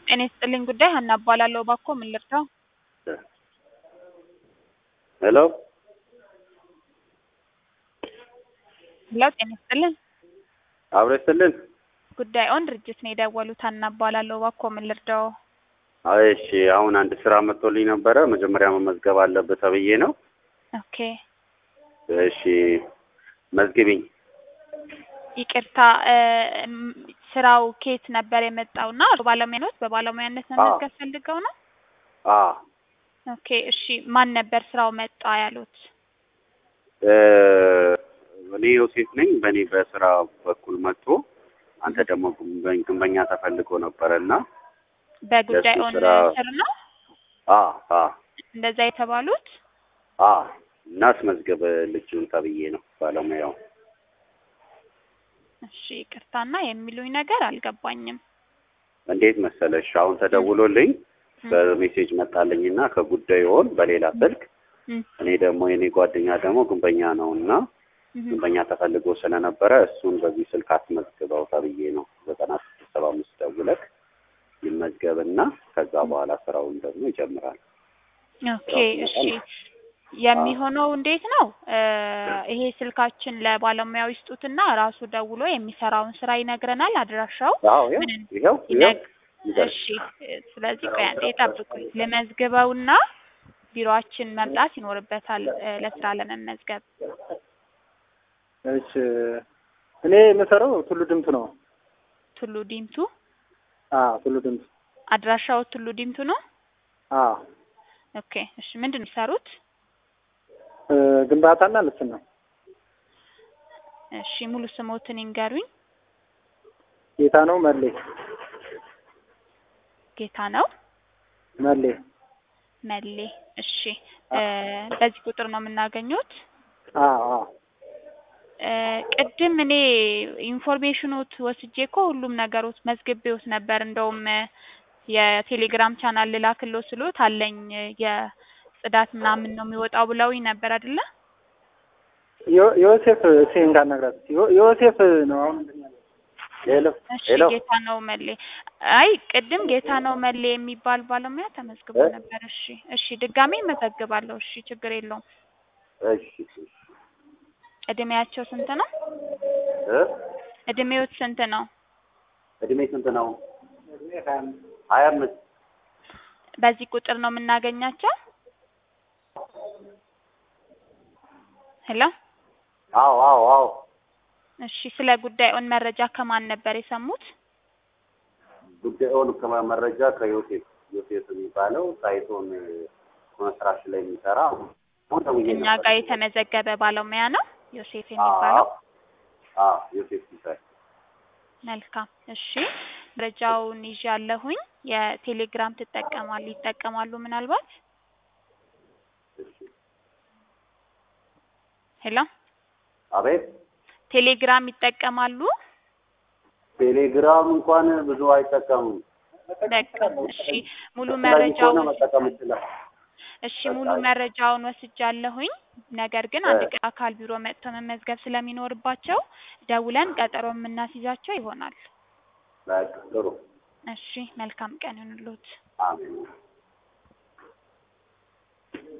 ጤና ይስጥልኝ ጉዳይ ሀና እባላለሁ። እባክዎ ምን ልርዳው? ሄሎ ሄሎ ጤና ይስጥልኝ አብሮ ይስጥልን። ጉዳይዎን ድርጅት ነው የደወሉት። ሀና እባላለሁ። እባክዎ ምን ልርዳው? አይ እሺ፣ አሁን አንድ ስራ መጥቶልኝ ነበረ። መጀመሪያ መመዝገብ አለበት ተብዬ ነው። ኦኬ እሺ መዝግቢኝ። ይቅርታ እ ም- ስራው ከየት ነበር የመጣውና ባለሙያ ኖት? በባለሙያነት መመዝገብ ፈልገው ነው? አ ኦኬ እሺ። ማን ነበር ስራው መጣ ያሉት? እ እኔ ዮሴፍ ነኝ። በእኔ በስራ በኩል መጥቶ አንተ ደግሞ ግንበ- ግንበኛ ተፈልጎ ነበረ እና በጉዳይዎን ስራ- ስር ነው አ አ እንደዛ የተባሉት? አ እና አስመዝገብ ልጁን ተብዬ ነው ባለሙያው። እሺ ይቅርታና የሚሉኝ ነገር አልገባኝም። እንዴት መሰለሽ አሁን ተደውሎልኝ በሜሴጅ መጣልኝና ከጉዳዩን በሌላ ስልክ እም፣ እኔ ደግሞ የኔ ጓደኛ ደግሞ ግንበኛ ነው እና እም፣ ግንበኛ ተፈልጎ ስለነበረ እሱን በዚህ ስልክ አስመዝግበው ተብዬ ነው ዘጠና ስድስት ሰባ አምስት ደውለህ ይመዝገብና ከዛ በኋላ ስራውን ደግሞ ይጀምራል። ኦኬ እሺ። የሚሆነው እንዴት ነው? እ ይሄ ስልካችን ለባለሙያው ይስጡትና ራሱ ደውሎ የሚሰራውን ስራ ይነግረናል። አድራሻው አዎ ይኸው ምን ይኸው ይነግ ይኸው እሺ እ ስለዚህ ቆይ አንዴ ጠብቁኝ። ልመዝግበውና ቢሮአችን መምጣት ይኖርበታል እ ለስራ ለመመዝገብ። እሺ እኔ የምሰራው ቱሉ ድምቱ ነው። ቱሉ ዲምቱ አዎ ቱሉ ድምቱ። አድራሻው ቱሉ ዲምቱ ነው። አዎ ኦኬ እሺ። ምንድን ነው የሚሰሩት? እ ግንባታና ልስን ነው። እሺ ሙሉ ስሞትን ይንገሩኝ። ጌታ ነው መሌ ጌታ ነው መሌ። መሌ። እሺ እ በዚህ ቁጥር ነው የምናገኙት? አዎ አዎ እ ቅድም እኔ ኢንፎርሜሽኖት ወስጄ እኮ ሁሉም ነገሮት መዝግቤዎት ነበር። እንደውም እ የቴሌግራም ቻናል ልላክሎ ስሎት አለኝ እ የጽዳት ምናምን ነው የሚወጣው ብለውኝ ነበር አይደለ? ዮ- ዮሴፍ እሴን ካናግራት ዮ- ዮሴፍ ነው አሁን እንትን ያለው። ሄሎ እሺ ሄሎ ጌታ ነው መሌ። አይ ቅድም ጌታ ነው መሌ የሚባል ባለሙያ ተመዝግቦ እ? ነበር። እሺ እሺ ድጋሜ እመዘግባለሁ። እሺ ችግር የለውም። እሺ እድሜያቸው ስንት ነው? እ እድሜዎት ስንት ነው? እድሜ ስንት ነው? ሀያ አምስት በዚህ ቁጥር ነው የምናገኛቸው? ሄሎ አዎ አዎ አዎ እሺ ስለ ጉዳዩን መረጃ ከማን ነበር የሰሙት? ጉዳዩን ከመረጃ ከዮሴፍ ዮሴፍ የሚባለው ሳይቶን ኮንስትራክሽን ላይ የሚሰራ አሁን ደውዬ እኛ ነበር። ጋር የተመዘገበ ባለሙያ ነው ዮሴፍ የሚባለው። አዎ አዎ ዮሴፍ ሲሳይ መልካም እሺ መረጃውን ይዣለሁኝ። የቴሌግራም ትጠቀማሉ ይጠቀማሉ ምናልባት? እሺ ሄሎ አቤት ቴሌግራም ይጠቀማሉ? ቴሌግራም እንኳን ብዙ አይጠቀሙም። በቃ እሺ ሙሉ ስለዚህ መረጃውን ከሆነ መጠቀም ይችላል። እሺ ሙሉ መረጃውን ወስጃለሁኝ። ነገር ግን አንድ ቀን አካል ቢሮ መጥተው መመዝገብ ስለሚኖርባቸው ደውለን ቀጠሮ የምናስይዛቸው ይሆናል። በቃ ጥሩ እሺ መልካም ቀን ይሁንልዎት። አሜን።